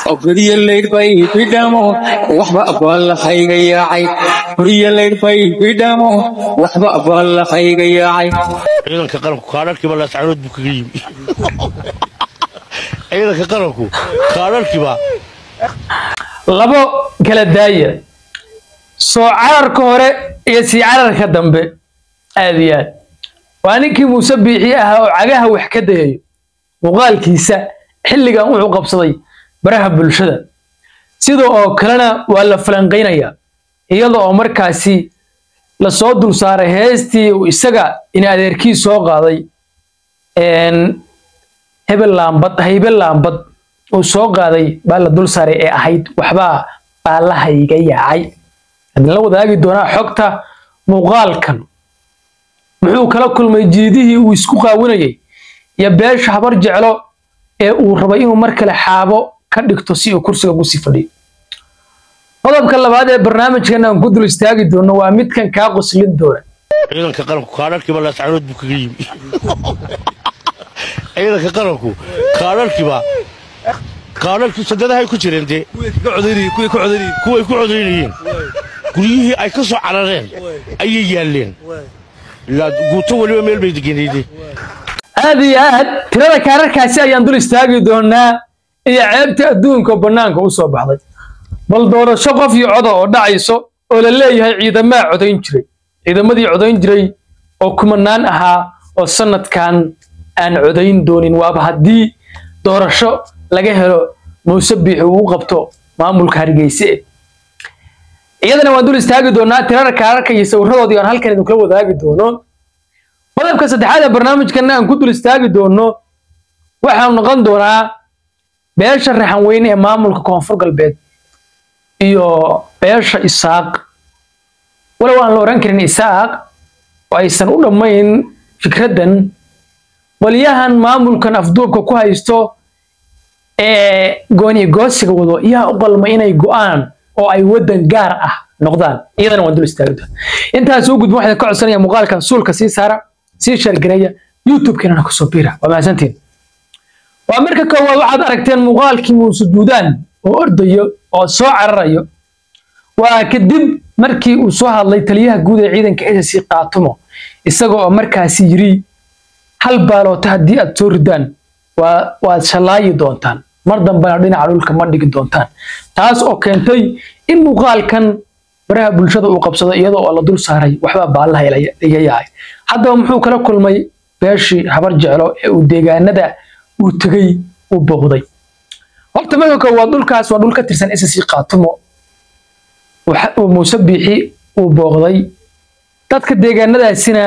guryo laydhbay bidhamo waxba abaallahayga yaacay guryo laydhbay bidhamo waxba abaallahayga yaacay ciidanka qaranku kaadharkiiba laascaanood buu kaga yimi ciidanka qaranku kaadharkiiba labo kala daaya soo cararka hore iyo sii cararka dambe aad iyo aad waa ninkii muuse biixi ahaa oo cagaha wax ka dayayo muuqaalkiisa xilligan wuxuu qabsaday baraha bulshada sida oo kalena waa la falanqaynayaa iyada oo markaasi lasoo dul saaray heestii uu isaga in adeerkii soo qaaday hebel laambad haybe laambad uu soo qaaday baa la dul saaray ee ahayd waxbaa baallahayga yaacay hadin la wadaagi doonaa xogta muuqaalkan muxuu kala kulmay jiidihii uu isku qaawinayay iyo beesha habar jeclo ee uu rabay inuu mar kale xaabo ka dhigto si uu kursiga ugu sii fadhiyo qodobka labaad ee barnaamijkan aan ku dul istaagi doono waa midkan kaa qoslin doona ciidanka qaranku kaadharkiiba laascaanood buu kaga yimi ciidanka qaranku kaadharkiiba kaadharkii sadadahay ku jireen dee kuway ku codaynayeen guryihii ay ka soo carareen ayay yaalleen ilaa guuto weliba meel bay degenayde aad iyo aad tirada kaararkaasi ayaan dul istaagi doonaa iyo ceebta adduunka oo bannaanka u soo baxday bal doorasho qof iyo coda oo dhacayso oo la leeyahay ciidamaa codayn jiray ciidamadii codayn jiray oo kumanaan ahaa oo sanadkan aan codayn doonin waaba haddii doorasho laga helo muuse biixi uu qabto maamulka hargeyse iyadana waan dul istaagi doonaa tirada kaararka iyo sawiradoodii aan halkan idinkula wadaagi doono qodobka saddexaad ee barnaamijkan aan ku dul istaagi doono waxaanu noqon doonaa beesha raxan weyne ee maamulka koonfur galbeed iyo beesha isaaq walow aan la oran karin isaaq oo aysan u dhammayn fikraddan qolyahan maamulkan afduubka ku haysto ee gooni goosiga wado yaa u qalma inay go'aan oo ay waddan gaar ah noqdaan iyadana waan dul istaagi doonaa intaas u gudbin waxaan ka codsanaya muuqaalkan suulka sii saara sii sheergareeya youtube-keenana kusoo biira waa mahadsantiin waa marka koowaad waxaad aragteen muuqaalkii muuse duudaan oo ordayo oo soo cararayo waa kadib markii uu soo hadlay taliyaha guud ee ciidanka SSC qaatumo isaga oo markaasi yiri hal baaloota haddii aad soo ridaan waa waad shalaayi doontaan mar dambena dhinaca dhulka ma dhigi doontaan taas oo keentay in muuqaalkan baraha bulshada uu qabsado iyadoo oo la dul saaray waxbaa baallaha iga yahay haddaba muxuu kala kulmay beeshii habar jeclo ee uu deegaanada uu tegey uu booqday horta marka koowaad dhulkaas waa dhul ka tirsan SSC qaatumo uu muuse biixi uu booqday dadka deegaanadaasina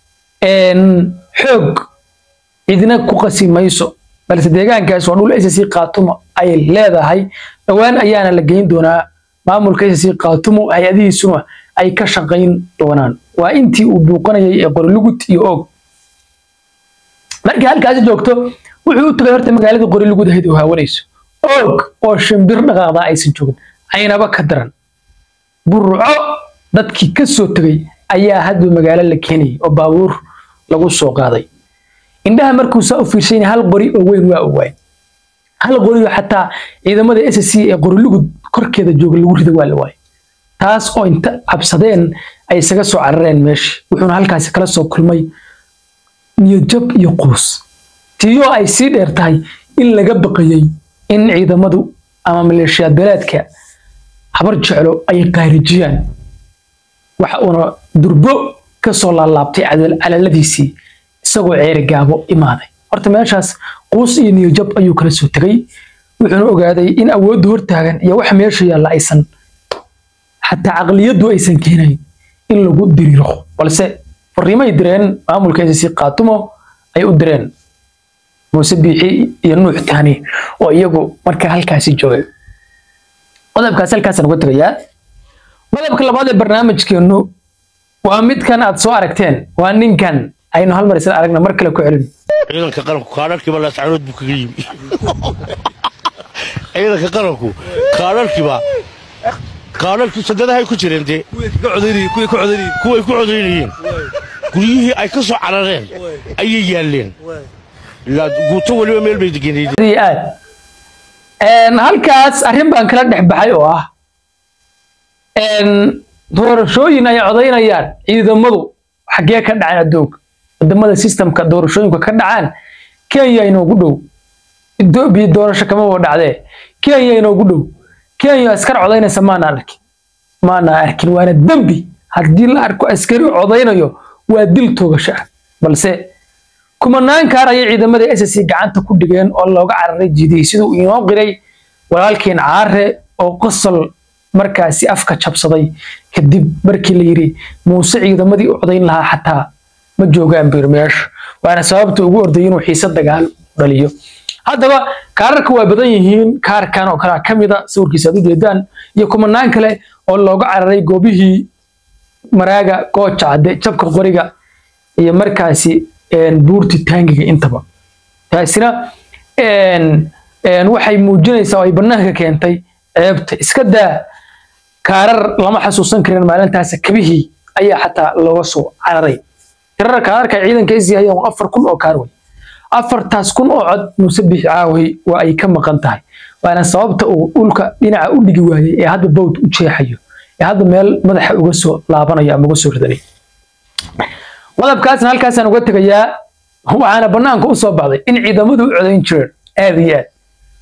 xoog cidina ku qasi mayso balse deegaankaas waa dhul SSC qaatumo ay leedahay dhowaan ayaana la geyn doonaa maamulka SSC qaatumo hay-adihiisuna ay ka shaqayn doonaan waa intii uu buuqanayay ee qorilugud iyo og markii halkaasi joogto wuxuu u tagay horta magaalada qorilugud ahayd oo haawanayso og oo shimbir dhaqaaqdaa aysan joogin aynaba ka daran burco dadkii ka soo tegay ayaa hadba magaalo la keenayay oo baabuur lagu soo qaaday indhaha markuu saa u fiirsayna hal qori oo weyn waa owaay hal qori oo xataa ciidamada SSC ee qorilugud korkeeda jooga lagu rida waa la waayay taas oo inta cabsadeen ay isaga soo carareen meesha wuxuuna halkaasi kala soo kulmay niyadjab iyo quus tiyoo ay sii dheer tahay in laga baqayay in ciidamadu ama maleeshiyaad beeleedka habar jeclo ay qaarijiyaan waxa uuna durbo ka soo laalaabtay calaladiisii isagoo ceeri gaabo imaaday horta meeshaas quus iyo niyajab ayuu kala soo tegay wuxuuna ogaaday in awoodda hortaagan iyo wax meesha yaalla aysan xataa caqliyaddu aysan keenayn in lagu diriiro balse fariimay direen maamulka SSC qaatumo ay u direen muuse biixi iyo nuux tahani oo iyagu markaa halkaasi joogay qodobkaas halkaasaan uga tegayaa qodobka labaad ee barnaamijkeennu waa midkan aad soo aragteen waa ninkan aynu hal mar isla aragna mar kale ku celin ciidanka qaranku kaadharkiiba laascaanood buu kaga yimi ciidanka qaranku kaadharkiiba kaadharkii sadadahay ku jireen dee kuway ku codaynayeen guryihii ay ka soo carareen ayay yaalleen ilaa guuto weliba meel bay degenayde aad Een, halkaas arrin baan kala dhex baxay oo ah een, doorashooyin ay codaynayaan ciidamadu xaggee ka dhacaan adduunka wadamada systemka doorashooyinka ka dhacaan kenya inoogu dhow etoobiya doorasho kama wada dhacdee kenya inoogu dhow kenya askar codaynaysa maana arkin maana arkin waana dembi haddii la arko askari codaynayo waa dil toogasho ah balse kumanaan kaar ayay ciidamada SSC gacanta ku dhigeen oo looga cararay jiidiyey siduu inoo qiray walaalkeen caare oo qosol markaasi afka jabsaday kadib markii la yiri muuse ciidamadii u codayn lahaa xataa ma joogaan bir meesha waana sababta ugu ordayay inuu xiise dagaal dhaliyo haddaba kaararka waa badan yihiin kaarkan oo kale ka mid a sawirkiisa aad u jeedaan iyo kumanaan kale oo looga cararay goobihii maraaga gooja cadde jabka qoriga iyo markaasi een, buurti taangiga intaba taasina een, een, waxay muujinaysaa oo ay bannaanka keentay ceebta iska daa kaarar lama xasuusan karin maalintaas kabihii ayaa xataa looga soo cararay tirada kaararka ay ciidanka is yahay waa afar kun oo kaar wey afartaas kun oo cod muuse bixi caaway waa ay ka maqan tahay waana sababta uu dhulka dhinaca u dhigi waayey ee hadda bawd u jeexayo ee hadda meel madaxa uga soo laabanayo ama uga soo ridanay qodobkaasna halkaasaan uga tegayaa waxaana bannaanka u soo baxday in ciidamadu u codayn jireen aad iyo aad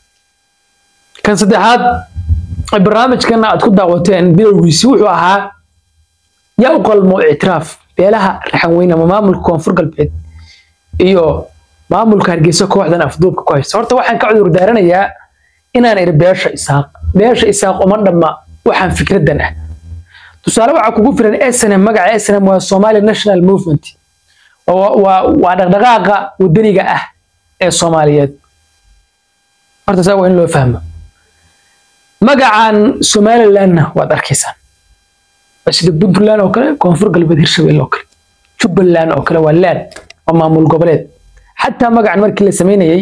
kan saddexaad ee barnaamijkana aad ku daawateen bilowgiisi wuxuu ahaa yaa u qalmo ictiraaf beelaha raxan weyne ama maamulka koonfur galbeed iyo maamulka hargeysa kooxdan afduubka ku haysta horta waxaan ka cudur daaranayaa inaan iri beesha isaaq beesha isaaq uma dhamma waxaan fikradan ah tusaale waxaa kugu filan snm magaca snm waa somali national movement waa waa- waa dhaqdhaqaaqa wadaniga ah ee soomaaliyeed horta saa waa in loo fahmo magacan somalilandna waad arkaysaan waa sida puntland oo kale koonfur galbeed hirshabelle oo kale jubbaland oo kale waa land waa maamul goboleed xataa magacan markii la sameynayay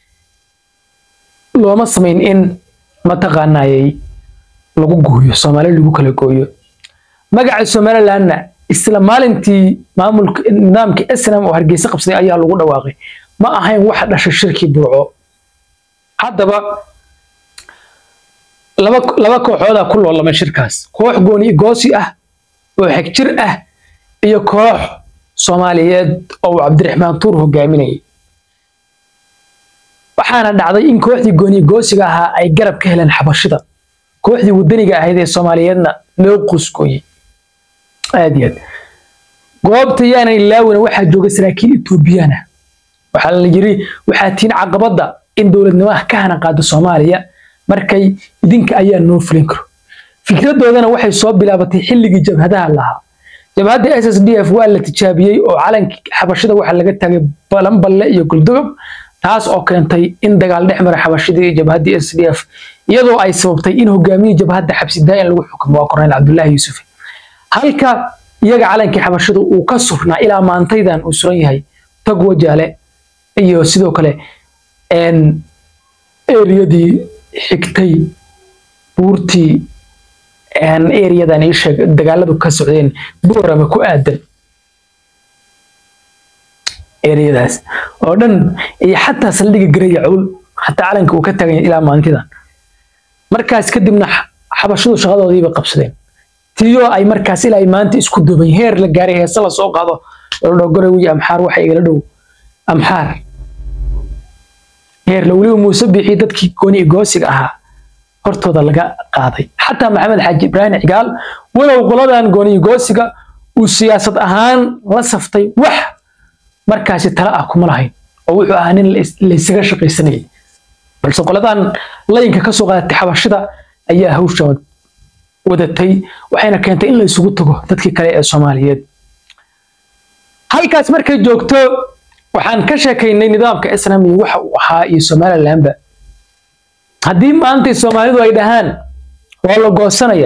looma samayn in mataqaanayay lagu gooyo soomaali lagu kala gooyo magaca somalilandna isla maalintii maamulka nidaamka snm oo hargeysa qabsaday ayaa lagu dhawaaqay ma ahayn waxa dhashay shirkii burco haddaba laba laba kooxoodaa ku loolamay shirkaas koox gooni goosi ah oo xegjir ah iyo koox soomaaliyeed oo uu cabdiraxmaan tuur hogaaminayay waxaana dhacday in kooxdii gooni goosiga ahaa ay garab ka heleen xabashida kooxdii wadaniga ahayd ee soomaaliyeedna loo qusgooyey aad iyo aad goobta yaanan ilaawina waxaa jooga saraakiil etoobiyaan ah waxaa la yiri waxaa tiin caqabada in dowladnimaha ka hana qaado soomaaliya markay idinka ayaa noo fulin karo fikradoodana waxay soo bilaabatay xilligii jabhadaha lahaa jabhadda s s d f waa la tijaabiyey oo calankii xabashida waxaa laga taagay balanballe iyo guldogob taas oo keentay in dagaal dhex mara xabashidii iyo jabhaddii s d f iyadoo ay sababtay in hogaamiyii jabhadda xabsi daayan lagu xukumo waa korneyl cabdullaahi yuusuf halka iyaga calankii xabashida uu ka surnaa ilaa maantaydan uu suran yahay tag wajaale iyo sidoo kale eriyadii xigtay buurtii eriyadan ii sheeg dagaaladu ka socdeen boorama ku aadan eriyadaas oo dhan iyo xataa saldhiga garaya cawl xataa calanka uu ka tagan yahay ilaa maalintidan markaas kadibna xabashadu shaqadoodiiba qabsadeen tiyo ay markaas ilaa ay maanta isku duuban heer la gaaray heese la soo qaado ladhogorowi amxaar waxa igala dhow amxaar heer la weliba muuse bixi dadkii gooni goosiga ahaa hortooda laga qaaday xataa maxamed xaaji ibraahim cigaal walow qoladan gooni goosiga uu siyaasad ahaan la saftay wax markaasi tala ah kuma lahayn oo wuxuu ahaa nin laysaga shaqaysanayay balse qoladan layinka ka soo qaadatay xabashida ayaa hawsha wadatay waxayna keentay in la isugu tago dadkii kale ee soomaaliyeed halkaas markay joogto waxaan ka sheekaynay nidaamka snm iyo waxa uu ahaa iyo somalilandba haddii maantay soomaalidu ay dhahaan waa la goosanaya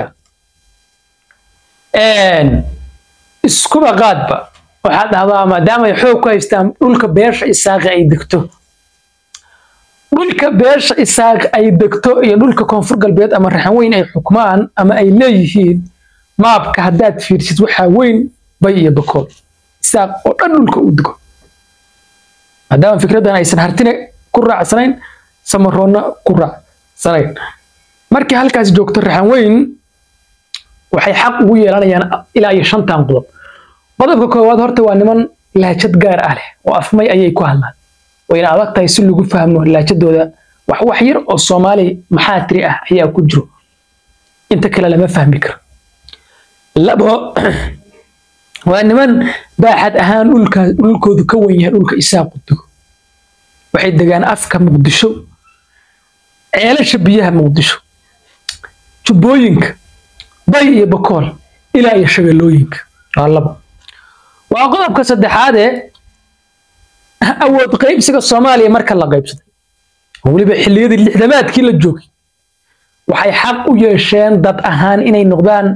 iskuba qaadba waxaad dhahdaa maadaama ay xoog ku haystaan dhulka beesha isaaqi ay degto dhulka beesha isaaqi ay degto iyo dhulka koonfur galbeed ama raxan weyn ay xukmaan ama ay leeyihiin maabka haddaad fiirsid waxaa weyn bay iyo bakool isaaq oo dhan dhulka u dego maadaama fikraddan aysan hartina ku raacsanayn samaroonna ku raac sanag markii halkaas joogto raxan weyn waxay xaq ugu yeelanayaan ilaa iyo shantan qodob qodobka koowaad horta waa niman laajad gaar ah leh oo afmay ayay ku hadlaan wayna adag tahay si lagu fahmo laajadooda wax wax yar oo soomaali maxaa tiri ah ayaa ku jiro inta kale lama fahmi karo labo waa niman baaxad ahaan dhulka dhulkoodu ka wen yahay dhulka isaaqu dego waxay degaan afka muqdisho ceelasha biyaha muqdisho jubbooyinka bay iyo bakool ilaa iyo shabeellooyinka waa labo waa qodobka saddexaadee awood qaybsiga soomaaliya marka la qaybsaday weliba xilliyadii lixdamaadkii la joogay waxay xaq u yeesheen dad ahaan inay noqdaan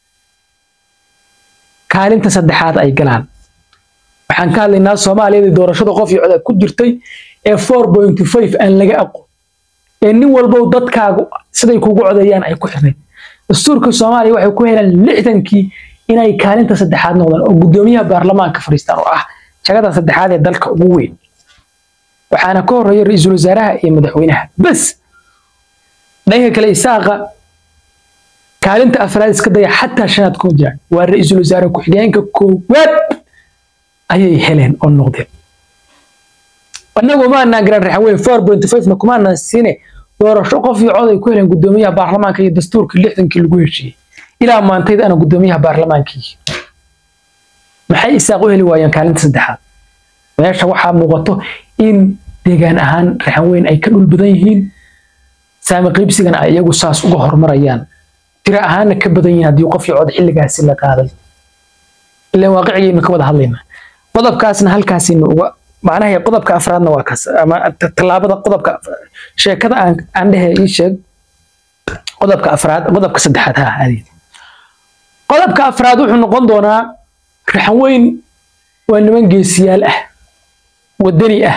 kaalinta saddexaad ay galaan waxaan ka hadlaynaa soomaaliyadii doorashada qof iyo cod ku jirtay ee four point five aan laga aqoon ee nin walbow dadkaagu siday kugu codeeyaan ay ku xirnayd dastuurka soomaaliya waxay ku heleen lixdankii inay kaalinta saddexaad noqdaan oo guddoomiyaha baarlamaanka fadhiistaan oo ah jagada saddexaad ee dalka ugu weyn waxaana ka horeeya ra-iisul wasaaraha iyo madaxweynaha bas dhanka kale isaaqa kaalinta afraad iska daya xataa shanaad kuma jiraan waa ra-iisul wasaare ku-xigeenka koowaad ayay heleen oo noqdeen annagu maanaan garan raxaweyn four point five na kumaanaan siine doorasho qof iyo cod ay ku heleen guddoomiyaha baarlamaanka iyo dastuurka lixdankii lagu heshiiyey ilaa maantayda ana guddoomiyaha baarlamaankii maxay isaaq u heli waayeen kaalinta saddexaad meesha waxaa muuqato in deegaan ahaan raxanweyn ay ka dhul badan yihiin saami qaybsigana ay iyagu saas uga horumarayaan tiro ahaanna ka badan yihiin haddii qof iyo cod xilligaasi la qaaday ilaan waaqicigaynu ka wada hadlaynaa qodobkaasna halkaasaynu uga macnaha qodobka afraadna waa kaas ama tallaabada qodobka sheekada aan aan dhehe ii sheeg qodobka afraad qodobka saddexaad ha adeed qodobka afraad wuxuu noqon doonaa raxan weyn waa niman geesiyaal ah wadani ah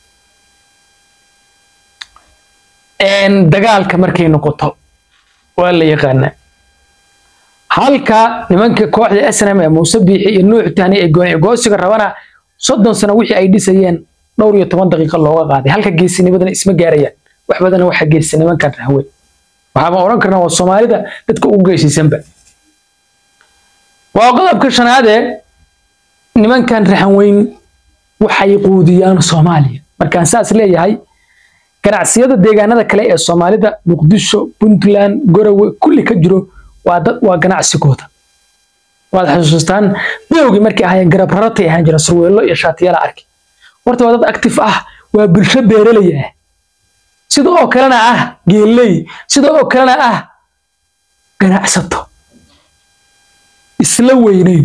dagaalka markay noqoto waa la yaqaanaa halka nimanka kooxda snm ee muuse biixi iyo nuux tahni ee goosiga rabana soddon sano wixii ay dhisayeen dhowr iyo toban daqiiqo looga qaaday halka geesinimadana isma gaarayaan wax badana waxa geesa nimankan raxweyn waxaama odhan karnaa waa soomaalida dadka ugu geesisanba waa qodobka shanaadee nimankan raxanweyn waxay quudiyaan soomaaliya markaan saas leeyahay ganacsiyada deegaanada kale ee soomaalida muqdisho puntland gorowe kulli ka jiro waa dad waa ganacsigooda waad xasuustaan bilowgii markay ahaayeen garab raratay ahaan jira surweello iyo shaatiyaala arki horta waa dad actif ah waa bulsho beeraley ah sida oo kalena ah geelley sida oo kalena ah ganacsato isla weyneyn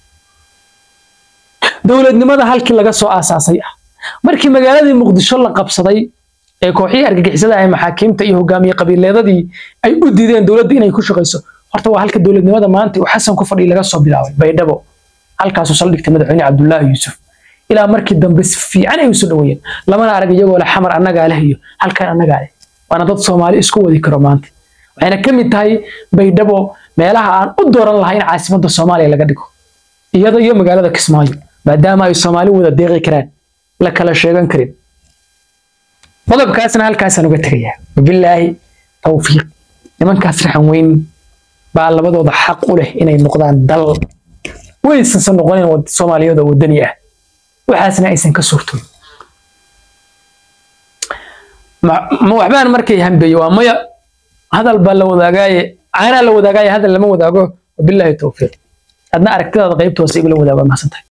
dowladnimada halkii laga soo aasaasay ah markii magaaladii muqdisho la qabsaday ee kooxihii argagixisada ah maxaakiimta iyo hogaamiye qabiileedadii ay u diideen dowladda inay ku shaqayso horta waa halka dowladnimada maanta uu xasan ku fadhiya laga soo bilaabay baydhabo halkaasuu saldhigtay madaxweyne cabdullaahi yuusuf ilaa markii dambe si fiican ay usoo dhaweeyeen lamana arag iyagoo leh xamar annagaa leh iyo halkan annagaa leh waana dad soomaali isku wadi karo maanta waxayna ka mid tahay baydhabo meelaha aan u dooran lahaa in caasimadda soomaaliya laga dhigo iyada iyo magaalada kismaayo maadaama ay soomaali wada deeqi karaan la kala sheegan karin qodobkaasna halkaasaan uga tegayaa wabilaahi tawfiiq nimankaas raxan weyn baa labadooda xaq u leh inay noqdaan dal waysansan noqonin soomaaliyada wadani ah waxaasna aysan ka suurtoon ma waxbaan markay hambeeye waa maya hadal baa la wadaagaaye caanaa la wadaagaaye hadal lama wadaago wabilaahi tawfiiq adna aragtidaada qaybta hoose igula wadaago mahadsantahay